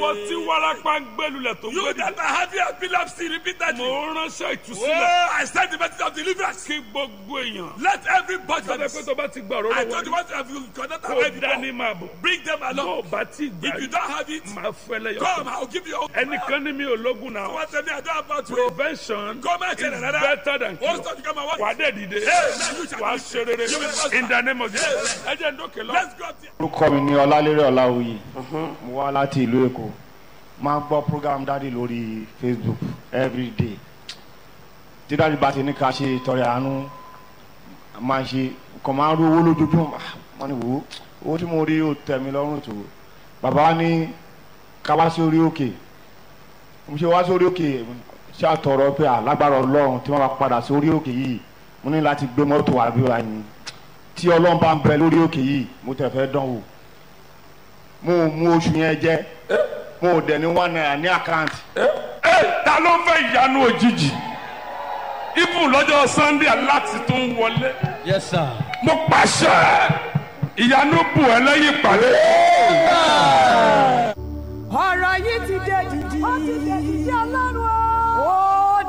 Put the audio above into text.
ìwọ tí wárápá ń gbẹlulẹ̀ tó ń You gbẹdì. that are having epilepsy repeatedly. mo ránṣẹ́ ìtúsílẹ̀ Oh, I send the message of deliverance. kí gbogbo èèyàn. Let everybody. sọ́dọ̀ pé tó bá ti gbà I òróró told you wọlé what have you cannot kó have dání it. máa bọ̀. Bring them tó along. o bá ti gbà If you yìí don't have it, máa fẹ́ lẹ́yọ̀. come. I'll give you. ẹnìkan ní mi ò lógun náà. What tell me I don't have about to. prevention Come and tell is another. better than What's cure. that you come and wà á watch? dẹ̀ dìde Amen. You shall wà á be ṣe rere You will prosper. in the name of Jesus. ẹ jẹ́ ń dókè lọ. Let's go. there. orúkọ mi ní ọlálérè ọláwuyì mo wá láti ìlú èkó máa ń gbọ́ program dáàdi lórí facebook everyday tí dáàdi bá ti ní ká ṣe ìtọrẹ àánú máa ń ṣe kàn máa ń rú owó lójoojúmọ́ Ah, wọ́n ní wò ó owó tí mo rí ó tẹ̀ mí lọ́rùn tó bàbá wa ní ká wá sí orí òkè mo ṣe wá sí orí òkè ṣàtọrọ pé alágbára ọlọ́run tí wọ́n bá padà sí orí òkè yìí mo ní láti gbé mọ́tò àbí wa yìí tí ọlọ́run bá ń bẹ lórí òkè yìí mo tẹ̀ fẹ́ dán wò mo ò mú oṣù yẹn jẹ mo ò dẹ̀ ní one naira ní àkáǹtì ẹ ta ló fẹ́ ìyanu òjijì ibùn lọ́jọ́ sunday aláti tó ń wọlé Yes, sir. mo pàṣẹ ìyanu bù ẹ lẹ́yìn ìpàdé